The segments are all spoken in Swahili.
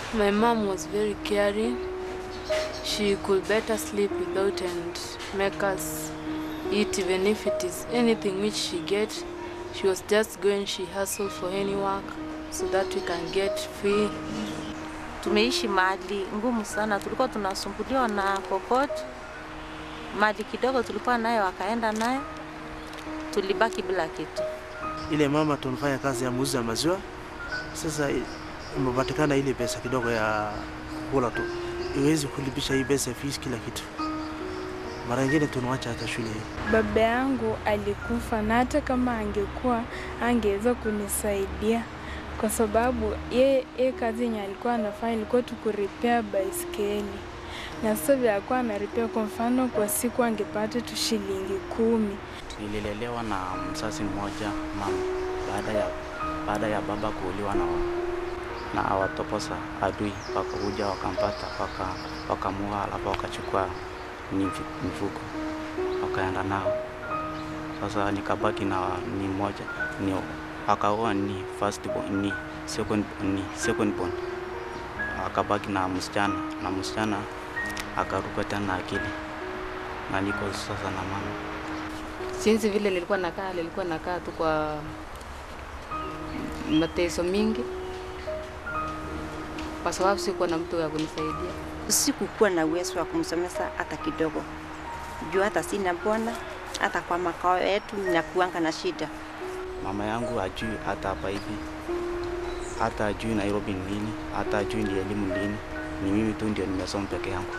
My mom was very caring. She could better sleep without and make us eat even if it is anything which she get. She was just going, she hustled for any work so that we can get free. Tumeishi mahali ngumu sana, tulikuwa tunasumbuliwa na kokot. Mali kidogo tulikuwa nayo wakaenda nayo, tulibaki bila kitu. Ile mama tunafanya kazi ya muuzi ya maziwa, sasa imepatikana ile pesa kidogo ya kula tu, iwezi kulipisha hii pesa fees kila kitu. Mara nyingine tunawacha hata shule hii. Baba yangu alikufa na hata kama angekuwa angeweza kunisaidia kwa sababu ye, ye kazi yenye alikuwa anafanya ilikuwa tu kuripea baiskeli, na sasa vile alikuwa anaripea, kwa mfano kwa siku angepata tu shilingi kumi. Nililelewa na mzazi mmoja mama, baada ya baada ya baba kuuliwa na na watoposa adui, wakakuja wakampata, waka wakamua, alafu wakachukua mifi- mifugo wakaenda nao. Sasa nikabaki na ni moja ni akaoa ni first born, ni second ni second born, akabaki na msichana na msichana akaruka tena akili na niko sasa na mama. Sinzi vile nilikuwa nakaa, nilikuwa nakaa tu kwa mateso mingi, kwa sababu sikuwa na mtu wa kunisaidia. Sikukuwa na uwezo wa kumsomesa hata kidogo, juu hata sina bwana, hata kwa makao yetu nakuanga na shida. Mama yangu ajui hata hapa hivi, hata ajui Nairobi ni nini, hata ajui ni elimu ni nini. Ni mimi tu ndio nimesoma peke yangu.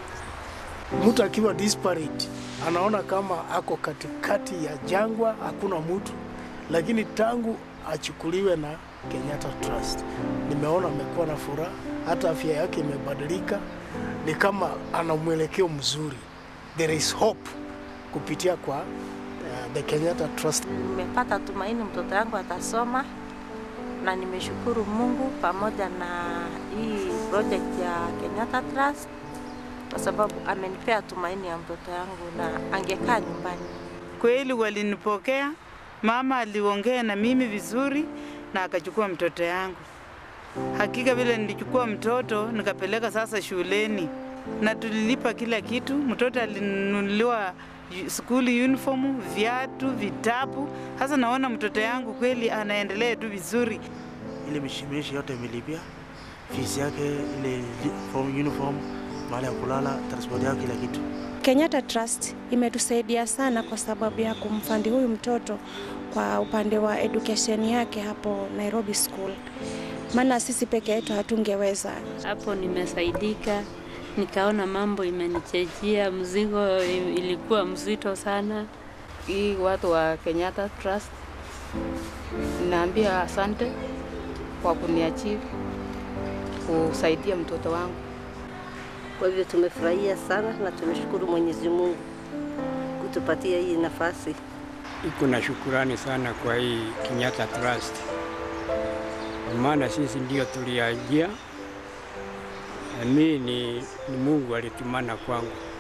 Mtu akiwa disparate anaona kama ako katikati ya jangwa, hakuna mtu, lakini tangu achukuliwe na Kenyatta Trust nimeona amekuwa na furaha, hata afya yake imebadilika, ni kama ana mwelekeo mzuri. There is hope kupitia kwa uh, the Kenyatta Trust. Nimepata tumaini mtoto yangu atasoma, na nimeshukuru Mungu pamoja na hii project ya Kenyatta Trust kwa sababu amenipea tumaini ya mtoto yangu na angekaa nyumbani. Kweli walinipokea, mama aliongea na mimi vizuri na akachukua mtoto yangu. Hakika vile nilichukua mtoto nikapeleka sasa shuleni na tulilipa kila kitu. Mtoto alinunuliwa skuli uniform, viatu, vitabu. Sasa naona mtoto yangu kweli anaendelea tu vizuri. Ile mishimishi yote imelipia fees yake, ile li- form uniform, mahali ya kulala, transport yake, kila kitu. Kenyatta Trust imetusaidia sana kwa sababu ya kumfandi huyu mtoto kwa upande wa education yake hapo Nairobi School, maana sisi peke yetu hatungeweza. Hapo nimesaidika, nikaona mambo imenichejia, mzigo ilikuwa mzito sana. Hii watu wa Kenyatta Trust naambia asante kwa kuniachieve kusaidia mtoto wangu. Kwa hivyo tumefurahia sana na tumeshukuru Mwenyezi Mungu kutupatia hii nafasi. Iko na shukurani sana kwa hii Kenyatta Trust, maana sisi ndio tuliajia, na mimi ni, ni Mungu alitumana kwangu.